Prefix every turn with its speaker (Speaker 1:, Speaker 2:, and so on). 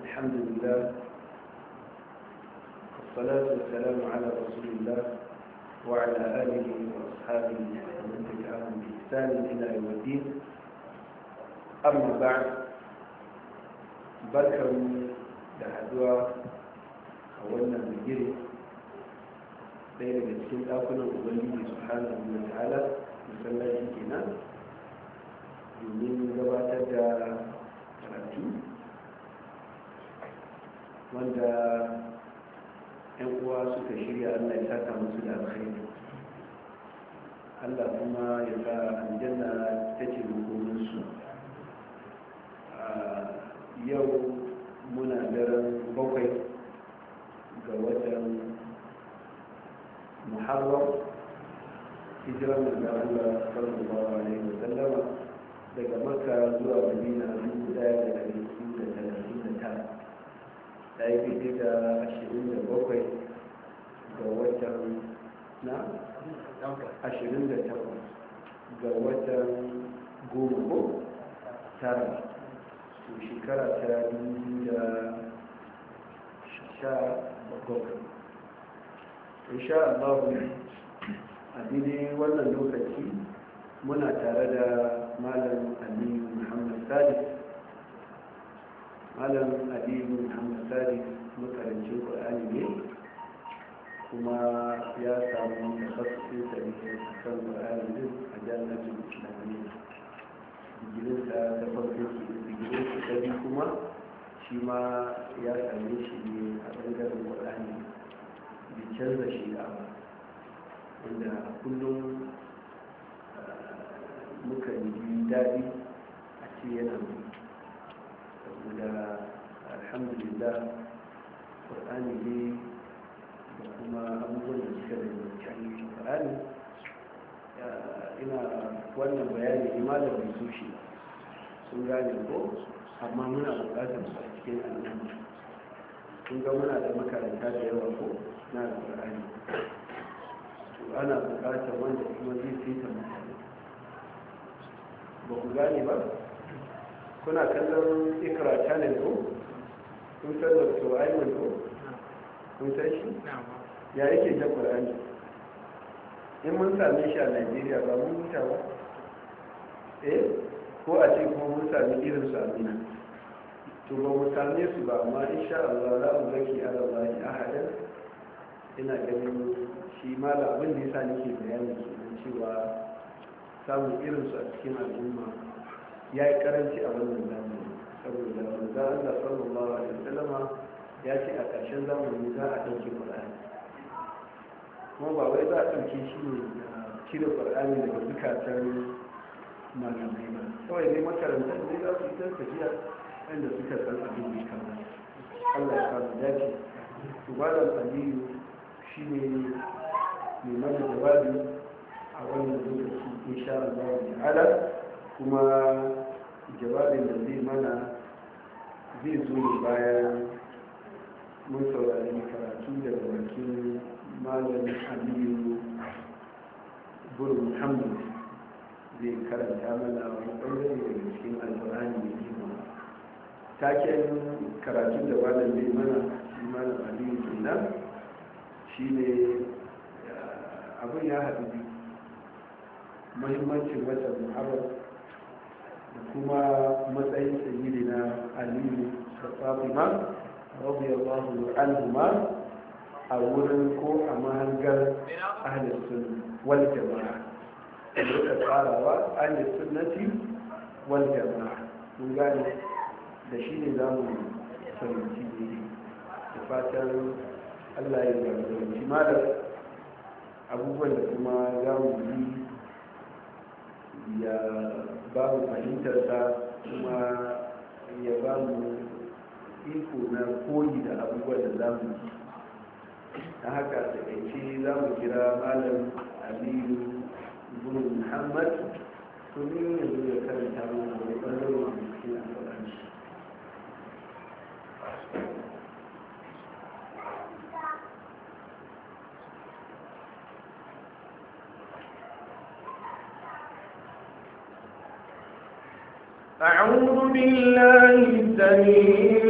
Speaker 1: الحمد لله والصلاة والسلام على رسول الله وعلى آله وأصحابه ومن تبعهم بإحسان إلى يوم الدين أما بعد بركة لحدوى أولنا بجري ɗaya daga cikin ɗakunan ubangiji subhanahu wa ta'ala masallaci kenan domin gabatar da karatu wanda yan uwa suka shirya allah ya saka musu da alkhairi allah kuma ya sa aljanna ta ce makominsu yau muna daren bakwai ga watan muharram hijirar da Allah sallallahu alaihi wa sallama daga makka zuwa madina dubu daya da dari hudu da talatin da tara ta yi fiye da ashirin da bakwai ga watan na ashirin da takwas ga watan goma ko tara to shekara ta dubu da sha bakwai insha Allah a daidai wannan lokaci muna tare da malam aliyu muhammad sadis malam aliyu muhammad sadis makarancin ƙwararri ne kuma ya samu tafasirin tarihi a kan ƙwararri din a jami'ar islamiyya digirinsa ta farko ke digirinsa ta biyu kuma shi ma ya same shi ne a ɓangaren ƙwararri bai canza shi ba wanda kullum muka yi daɗi a ce yana mai saboda alhamdulillah ƙwar'ani ne da kuma abubuwan da suka da yankin ƙwar'ani ina wannan bayani imanin mai sushi sun gane ko amma muna buƙatar su a cikin al'umma kun ga muna da makaranta da yawa ko na alƙur'ani ana bukatar wanda kuma zai fita mutane ba ku gane ba kuna kallon ikra channel ko kun san da to aiman ko kun san shi ya yake jan qur'ani in mun same shi a Najeriya ba mun huta ba eh ko a ce kuma mun sami irin su amina to ba mu same su ba amma insha Allah za mu zaki ala Allah ahadan ina ganin shi mala abin da yasa nake bayani kenan cewa samun irinsu a cikin al'umma ya yi karanci a wannan zamani saboda manzo Allah sallallahu alaihi wasallama ya ce a ƙarshen zamani za a ɗauke Qur'ani kuma ba wai za a ɗauke shi ne cire Qur'ani daga zukatan malamai ba kawai ne makarantar ne za su yi ta tafiya inda suka san abin da kama Allah ya kama dace to ba da aliyu shi ne mai mana jawabi a wannan lokaci insha Allah ta'ala kuma jawabin da zai mana zai zo ne bayan mun saurari karatu daga bakin malam aliyu buru muhammad zai karanta mana wani ɓangare daga cikin alfahari mai kima taken karatun da malam zai mana shi malam aliyu kenan shi ne abin ya haɗu biyu mahimmancin watan muharram da kuma matsayin sayyidi na aliyu da fatima radiyallahu anhuma a wurin ko a mahangar ahlus sunna wal jama'a da tsarawa ahlus sunnati wal jama'a mun gane da shi ne za mu fahimci ne da fatan allah ya zarzarci malam abubuwan da kuma za mu yi ya ba mu fahimtarsa kuma ya ba mu iko na koyi da abubuwan da za mu yi ta haka takaice za mu kira malam aliyu ibn muhammad domin yanzu ya karanta mana wani ɓangaren cikin alfaranci
Speaker 2: أعوذ بالله السميع